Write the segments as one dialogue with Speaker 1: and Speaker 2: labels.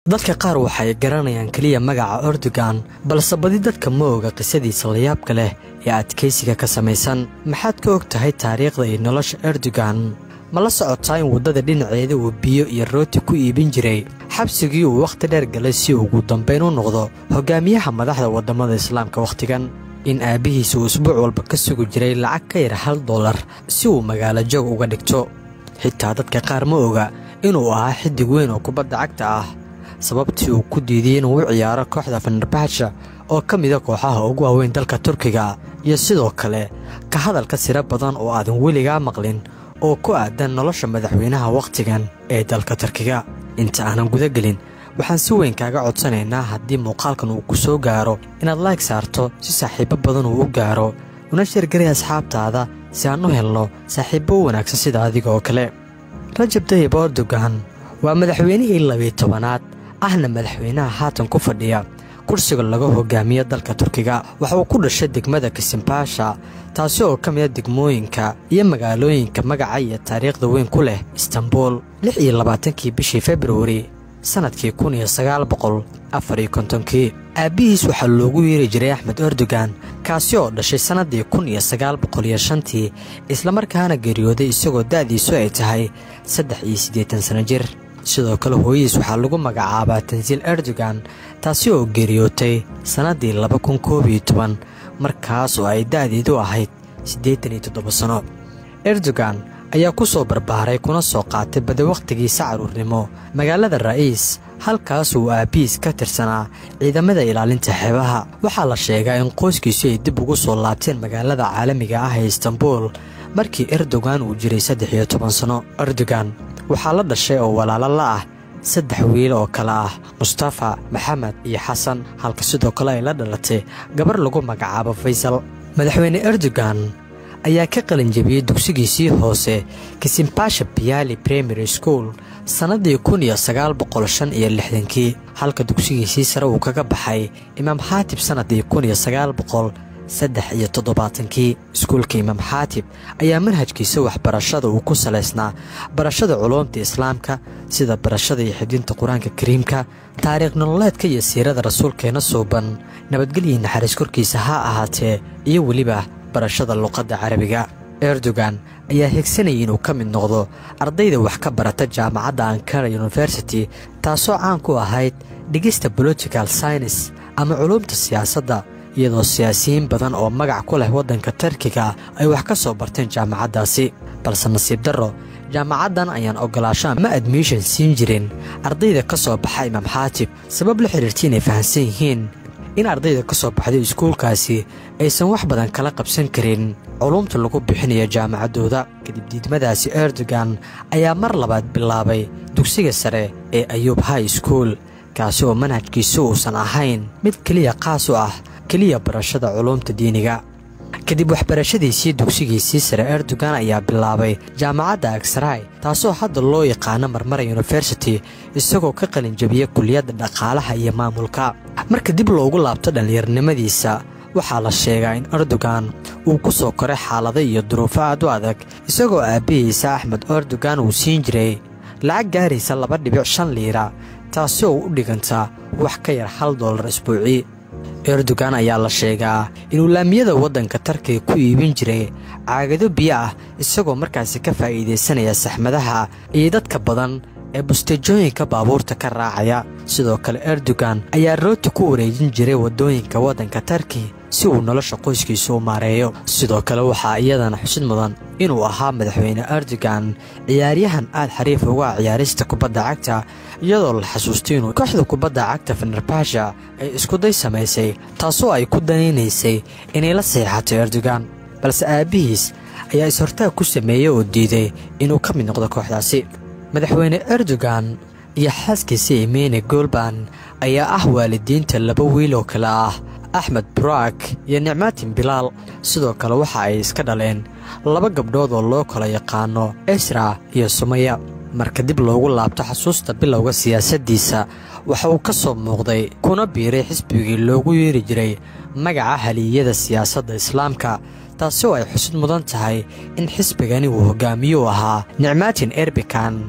Speaker 1: dadka qaar waxay garanayaan keliya magaca erdogan balse badi dadka ma oga qisadiisa layaabka leh ee adkaysiga ka samaysan maxaad ka og tahay taariikhda iyo nolosha erdogan ma la socotaa in waddada dhinaceeda uu biyo iyo rooti ku iibin jiray xabsigii uu wakhti dheer galay si ugu dambayn u noqdo hogaamiyaha madaxda waddamada islaamka wakhtigan in aabbihiisa uu isbuuc walba ka sugi jiray lacag ka yar hal dollar si uu magaalo joog uga dhigto xitaa dadka qaar ma oga inuu ahaa xiddig weyn oo kubadda cagta ah sababtii uu ku diidiyey inuu u ciyaaro kooxda fenerbahsha oo ka mida kooxaha ugu waaweyn dalka turkiga iyo sidoo kale ka hadalka siro badan oo aadan weligaa maqlin oo ku aadan nolosha madaxweynaha wakhtigan ee dalka turkiga inta aanan gudagelin waxaan si weyn kaaga codsanaynaa haddii muuqaalkan uu ku soo gaaro inaad layg saarto si saaxiibbo badan uu u gaaro una sheergaray asxaabtaada si aan u helno saaxiibbo u wanaagsan sida adiga oo kale rajab tayib erdogan waa madaxweynihii labiyi tobanaad ahna madaxweynaha haatan ku fadhiya kursiga laga hogaamiyo dalka turkiga waxa uu ku dhashay degmada kasimbasha taasi oo ka mida degmooyinka iyo magaalooyinka magaca iyo taariikhda weyn ku leh istanbul lix iyo labaatankii bishii februari sannadkii kun iyo sagaal boqol afar iyo kontonkii aabbihiis waxaa loogu yeeri jiray axmed erdogan kaasi oo dhashay sannaddii kun iyo sagaal boqol iyo shantii islamarkaana geeriyooday isagoo da'diisu ay tahay saddex iyo siddeetan sanno jir sidoo kale hooyadiis waxaa lagu magacaabaa tansiil erdogan taasi oo geeriyootay sannaddii laba kun koob iyo toban markaas oo ay da'deedu ahayd siddeetan iyo toddoba sanno erdogan ayaa ku soo barbaaray kuna soo qaatay badi wakhtigiisa carruurnimo magaalada ra'iis halkaas uu aabbihiis ka tirsanaa ciidamada ilaalinta xeebaha waxaa la sheegaa in qoyskiisu ay dib ugu soo laabteen magaalada caalamiga ah ee istanbul markii erdogan uu jiray saddex iyo toban sanno erdogan waxaa la dhashay oo walaalo la ah saddex wiil oo kale ah mustafa maxamed iyo xasan halka sidoo kale ay la dhalatay gabar lagu magacaabo faysal madaxweyne erdogan ayaa ka qalinjabiyey dugsigiisii hoose kisimbasha biyali primary school sannaddii kun iyo sagaal boqol shan iyo lixdankii halka dugsigiisii sare uu kaga baxay imaam xaatib sannaddii kun iyo sagaal boqol saddex iyo toddobaatankii iskuulka imaam xaatib ayaa manhajkiisa waxbarashada uu ku salaysnaa barashada culuumta islaamka sida barashada iyo xidinta qur-aanka kariimka taariikh nololeedka iyo siirada rasuulkeena suuban nabadgelyi naxariis korkiisa ha ahaatee iyo weliba barashada luqadda carabiga erdogan ayaa higsanayay inuu ka mid noqdo ardayda wax ka barata jaamacadda ankara university taasoo caan ku ahayd dhigista political science ama culuumta siyaasadda iyadoo siyaasiyiin badan oo magac ku leh waddanka tarkiga ay wax ka soo barteen jaamacaddaasi balse nasiib darro jaamacaddan ayaan oggolaasho ama admission siin jirin ardayda ka soo baxa imaam xaatib sabab la xidhiirta inay fahamsan yihiin in ardayda ka soo baxday iskuulkaasi aysan wax badan kala qabsan karin culuumta lagu bixinayo jaamacaddooda kadib diidmadaasi erdogan ayaa mar labaad bilaabay dugsiga sare ee ayuub high school kaasi oo manhajkiisu uusan ahayn mid keliya qaas u ah keliya barashada culuumta diiniga kadib waxbarashadiisii dugsigiisii sare erdogan ayaa bilaabay jaamacadda agsaraay taasoo hadda loo yaqaano marmara university isagoo ka qalinjabiyey kuliyadda dhaqaalaha iyo maamulka marka dib loogu laabto dhallinyarnimadiisa waxaa la sheegaa in erdogan uu ku soo koray xaalado iyo duruufo aad u adag isagoo aabbihiisa axmed erdogan uu siin jiray lacag gaaraysa laba dhibic shan liira taasi oo u dhiganta wax ka yar hal dollar isbuucii erdogan ayaa la sheegaa inuu laamiyada waddanka tarkiga ku iibin jiray caagado biyo ah isagoo markaasi ka faa'iidaysanaya saxmadaha iyo dadka badan ee busteejooyinka baabuurta ka raacaya sidoo kale erdogan ayaa rooti ku wareejin jiray waddooyinka waddanka tarki si uu nolosha qoyskiisa u maareeyo sidoo kale waxaa iyadana xusid mudan inuu ahaa madaxweyne erdogan ciyaaryahan aad xariif uga ah ciyaarista kubadda cagta iyadoo la xasuustay inuu kooxda kubadda cagta fenerbahsha ay iskuday samaysay taasoo ay ku danaynaysay inay la saxiixato erdogan balse aabbihiis ayaa is-hortaag ku sameeyey oo diiday inuu ka mid noqdo kooxdaasi madaxweyne erdogan iyo xaaskiisa emene golban ayaa ah waalidiinta laba wiil oo kale ah axmed burak iyo nicmaatin bilaal sidoo kale waxa ay iska dhaleen laba gabdhood oo loo kala yaqaano esra iyo sumaya marka dib loogu laabto xasuusta bilowga siyaasaddiisa waxa uu ka soo muuqday kuna biiray xisbigii loogu yeeri jiray magaca haliyada siyaasadda islaamka taasi oo ay xusid mudan tahay in xisbigani uu hogaamiyuu ahaa nicmaatin erbikan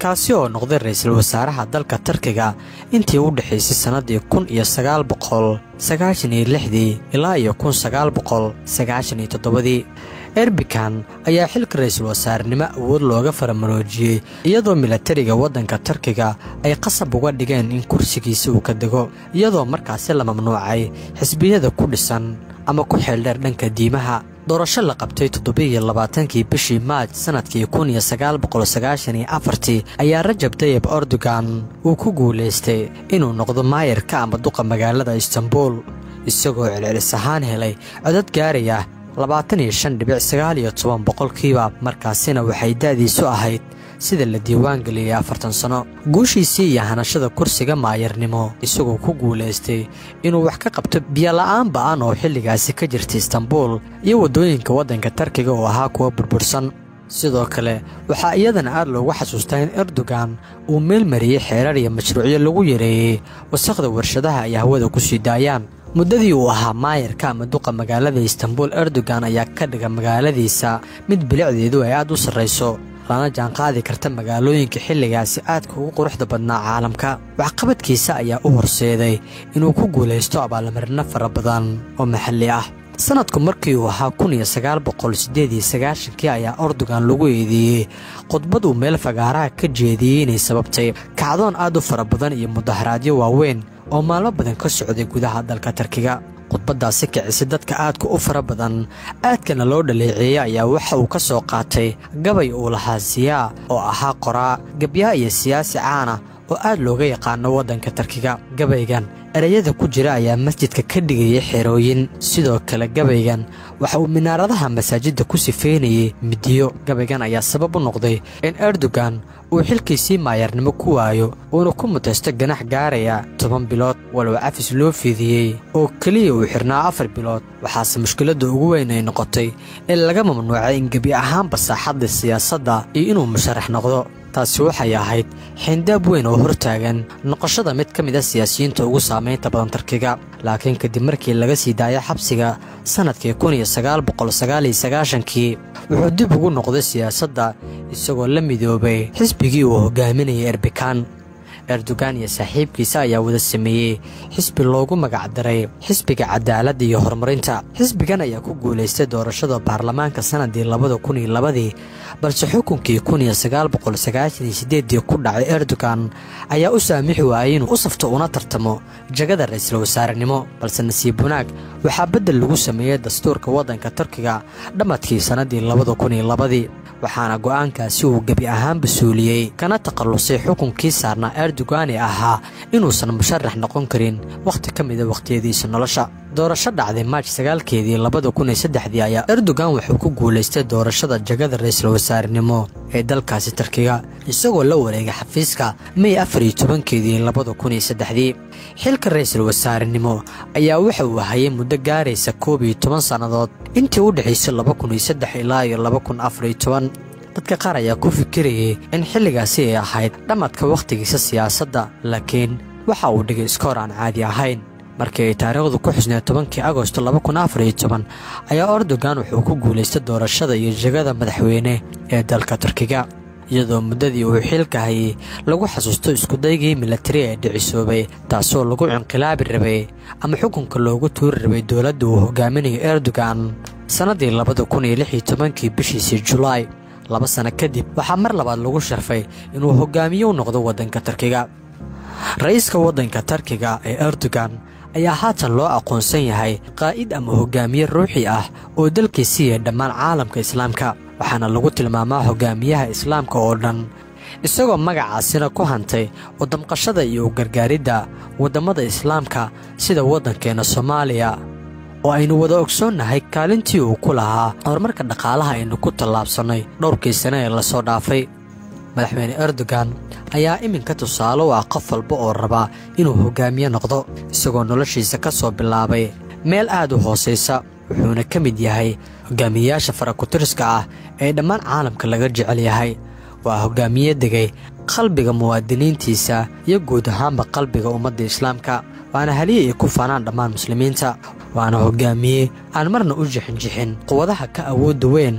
Speaker 1: kaasi oo noqday ra-iisul wasaaraha dalka tarkiga intii u dhexaysay sannaddii kun iyo sagaal boqol sagaashan iyo lixdii ilaa iyo kun sagaal boqol sagaashan iyo toddobadii erbikan ayaa xilka ra-iisul wasaarenimo awood looga faramaroojiyey iyadoo milatariga waddanka tarkiga ay qasab uga dhigeen in kursigiisa uu ka dego iyadoo markaasi la mamnuucay xisbiyada ku dhisan ama ku xeeldheer dhanka diimaha doorasho la qabtay toddobiiyo labaatankii bishii maaj sannadkii kun iyo sagaal boqol sagaashan iyo afartii ayaa rajab tayib erdogan uu ku guulaystay inuu noqdo maayarka ama duqa magaalada istanbul isagoo celcelis ahaan helay codad gaaraya labaatan iyo shan dhibic sagaal iyo toban boqolkiiba markaasina waxay da'diisu ahayd sida la diiwaan geliyey afartan sano guushiisii iyo hanashada kursiga maayarnimo isagoo ku guulaystay inuu wax ka qabto biyola'aan ba'an oo xilligaasi ka jirta istanbul iyo waddooyinka waddanka tarkiga oo ahaa kuwa burbursan sidoo kale waxaa iyadana aad loogu xasuustaa in erdogan uu meel mariyey xeerar iyo mashruucyo lagu yareeyey wasakhda warshadaha ay hawada ku sii daayaan muddadii uu ahaa maayarka ama duqa magaalada istanbul erdogan ayaa ka dhiga magaaladiisa mid bilicdeedu ay aad u sarrayso lana jaanqaadi karta magaalooyinka xilligaasi aadka ugu quruxda badnaa caalamka waxqabadkiisa ayaa u horseeday inuu ku guulaysto abaalmarino fara badan oo maxalli ah sannadku markii uu ahaa kun iyo sagaal boqol siddeed iyo sagaashankii ayaa erdogan lagu eedeeyey khudbad uu meel fagaaraha ka jeediyey inay sababtay kacdoon aad u fara badan iyo mudaharaadyo waaweyn oo maalmo badan ka socday gudaha dalka tarkiga khudbaddaasi kicisay dadka aadka u fara badan aadkana loo dhaleeceeyey ayaa waxa uu ka soo qaatay gabay uu lahaa siyaa oo ahaa qoraa gabyaa iyo siyaasi caana oo aad looga yaqaano waddanka tarkiga gabaygan ereyada ku jira ayaa masjidka ka dhigayay xerooyin sidoo kale gabaygan waxa uu minaaradaha masaajidda ku sifeynayey midiyo gabaygan ayaa sabab u noqday in erdogan uu xilkiisii maayarnimo ku waayo uuna ku mutaysto ganax gaaraya toban bilood walow cafis loo fiidiyey oo keliya uu xirnaa afar bilood waxaase mushkiladda ugu weyn ay noqotay in laga mamnuucay in gebi ahaanba saaxadda siyaasadda iyo inuu musharax noqdo taasi waxay ahayd xindaab weyn oo hortaagan noqoshada mid ka mid a siyaasiyiinta ugu saamaynta badan tarkiga laakiin kadib markii laga sii daayay xabsiga sannadkii kun iyo sagaal boqol sagaal iyo sagaashankii wuxuu dib ugu noqday siyaasadda isagoo la midoobay xisbigii uu hogaaminayay erbikan erdogan iyo saaxiibkiisa ayaa wada sameeyey xisbi loogu magacdaray xisbiga cadaaladda iyo horumarinta xisbigan ayaa ku guulaystay doorashada baarlamaanka sannadii labada kun iyo labadii balse xukunkii kun iyo sagaal boqol sagaashan iyo siddeeddii ku dhacay erdogan ayaa u saamixi waayey inuu u safto una tartamo jagada ra-iisul wasaarenimo balse nasiib wanaag waxaa beddel lagu sameeyey dastuurka waddanka turkiga dhammadkii sannadii labada kun iyo labadii waxaana go'aankaasi uu gebi ahaanba suuliyey kana takhallusay xukunkii saarnaa erdogan ee ahaa inuusan musharax noqon karin wakhti ka mida wakhtiyadiisa nolosha doorasho dhacday maaj sagaalkeedii labada kun iyo saddexdii ayaa erdogan wuxuu ku guulaystay doorashada jagada ra-iisul wasaarenimo ee dalkaasi tarkiga isagoo la wareegay xafiiska may afar iyo tobankeedii labada kun iyo saddexdii xilka ra-iisul wasaarenimo ayaa waxa uu hayay muddo gaaraysa koob iyo toban sannadood intii u dhexaysay laba kun iyo saddex ilaa iyo laba kun afar iyo toban dadka qaar ayaa ku fikirayay in xilligaasi ay ahayd dhammadka wakhtigiisa siyaasadda laakiin waxa uu dhigay iskoor aan caadi ahayn markii ay taariikhdu ku xusneed tobankii agosto laba kun afar iyo toban ayaa erdogan wuxuu ku guulaystay doorashada iyo jegada madaxweyne ee dalka turkiga iyadoo muddadii uu xilka hayay lagu xasuusto iskudaygii milatari ee dhicisoobay taasoo lagu cinqilaabi rabay ama xukunka loogu tuuri rabay dowladda uu hogaaminayo erdogan sannaddii labada kun iyo lix iyo tobankii bishiisii julaay laba sano kadib waxaa mar labaad lagu sharfay inuu hogaamiye u noqdo waddanka tarkiga ra-iiska waddanka tarkiga ee erdogan ayaa haatan loo aqoonsan yahay qaa'id ama hogaamiye ruuxi ah oo dalkii siiya dhammaan caalamka islaamka waxaana lagu tilmaamaa hogaamiyaha islaamka oo dhan isagoo magacaasina ku hantay wadamqashada iyo u gargaaridda waddammada islaamka sida waddankeenna soomaaliya oo aynu wada ogsoonnahay kaalintii uu ku lahaa horumarka dhaqaalaha aynu ku tallaabsannay dhowrkii sane ee lasoo dhaafay madaxweyne erdogan ayaa iminka tusaale u ah qof walba oo raba inuu hogaamiye noqdo isagoo noloshiisa ka soo bilaabay meel aad u hoosaysa wuxuuna ka mid yahay hogaamiyeyaasha farakutiriska ah ee dhammaan caalamka laga jecel yahay waa hogaamiye degay qalbiga muwaadiniintiisa iyo guud ahaanba qalbiga ummadda islaamka waana haliya ay ku faanaan dhammaan muslimiinta waana hogaamiye aan marna u jixinjixin quwadaha ka awoodda weyn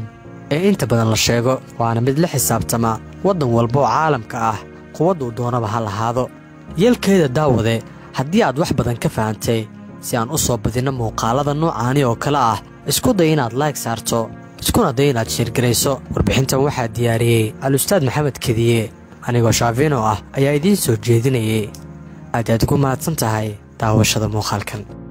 Speaker 1: ee inta badan la sheego waana mid la xisaabtama waddan walba oo caalamka ah quwadduu doonaba ha lahaado yeelkeeda daawade haddii aad wax badan ka fahantay si aan u soo badinno muuqaalada noocaani oo kale ah isku day inaad laag saarto iskuna day inaad sheergarayso warbixintan waxaa diyaariyey al-ustaad maxamed kediye anigoo shaafino ah ayaa idiin soo jeedinayay aad aad ugu mahadsan tahay daawashada muuqaalkan